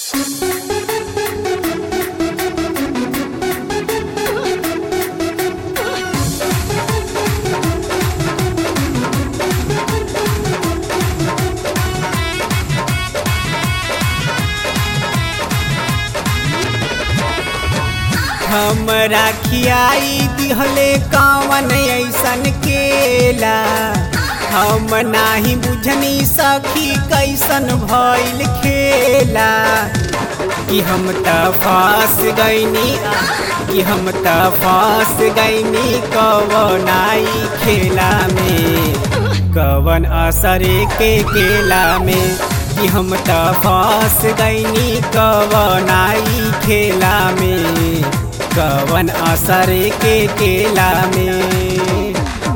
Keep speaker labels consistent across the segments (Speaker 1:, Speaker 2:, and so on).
Speaker 1: हमरा खियाई दिहले कवन ऐसन केला हम नाही बुझनी सखी कैसन भइल खेला कि हम त फंस गईनी कि हम त फंस गईनी कवनाई खेला में कवन असर के केला में कि हम त फंस गईनी कवनाई खेला में कवन असर के केला में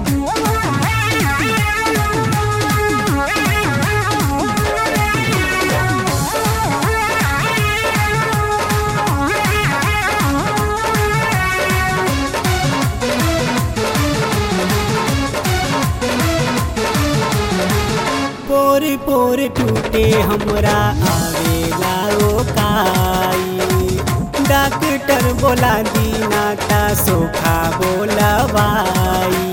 Speaker 1: पोर पोर टूटे हमरा आवेला रोकाई डॉक्टर बोला दीना ता सोखा बोलवाई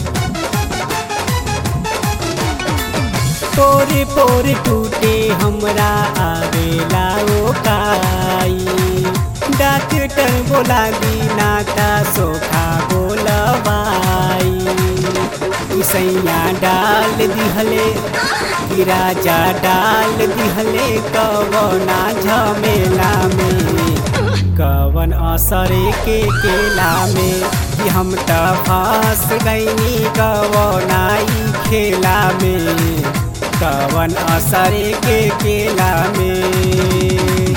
Speaker 1: पोर पोर टूटे हमरा आवेला रोकाई डॉक्टर बोला दीना ता सोखा बोलवाई सैया डाल दिहले कि राजा डाल दिहले कवना झमेला में कवन असर के केला में कि हम त फंस गईनी कवनाई खेला में कवन असर के केला में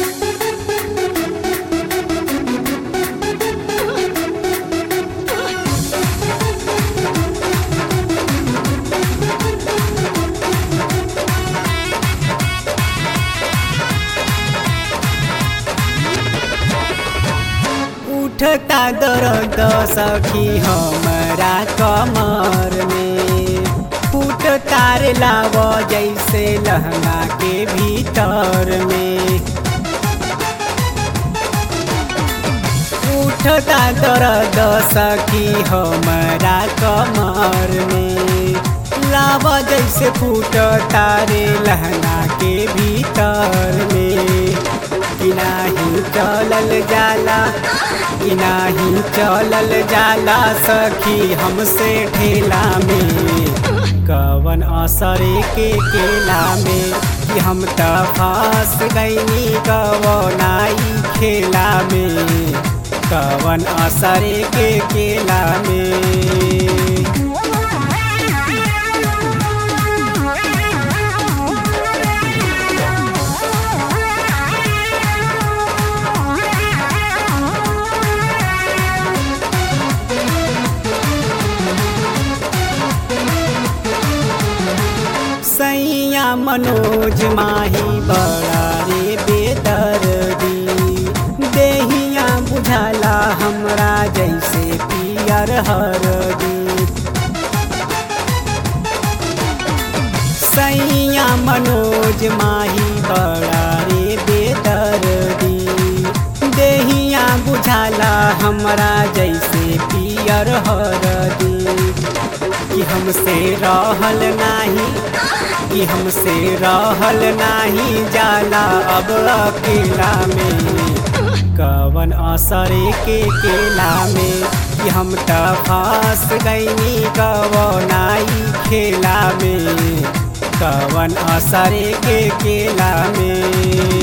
Speaker 1: उठता दर्द सखी हमरा कमर में फूट तार लाव जैसे लहंगा के भीतर में उठता दर्द सखी हमरा कमर में लाव जैसे फूट तारे लहंगा के भीतर में कि नाही चलल जाला कि नाही चलल जाला सखी हमसे ठेला में कवन असर के केला में कि हम त फंस गईनी कवनाई खेला में कवन असर के केला में सैया मनोज माही बड़ा रे बेदर्दी देहिया बुझाला हमरा जैसे पियर हरदी सैया मनोज माही बड़ा रे बेदर्दी देहिया बुझाला हमरा जैसे पियर हरदी कि हमसे रहल नाही कि हमसे रहल नाही जाला अब अकेला में कवन असर के केला में कि हम त फंस गईनी कवनाई खेला में कवन असर के केला में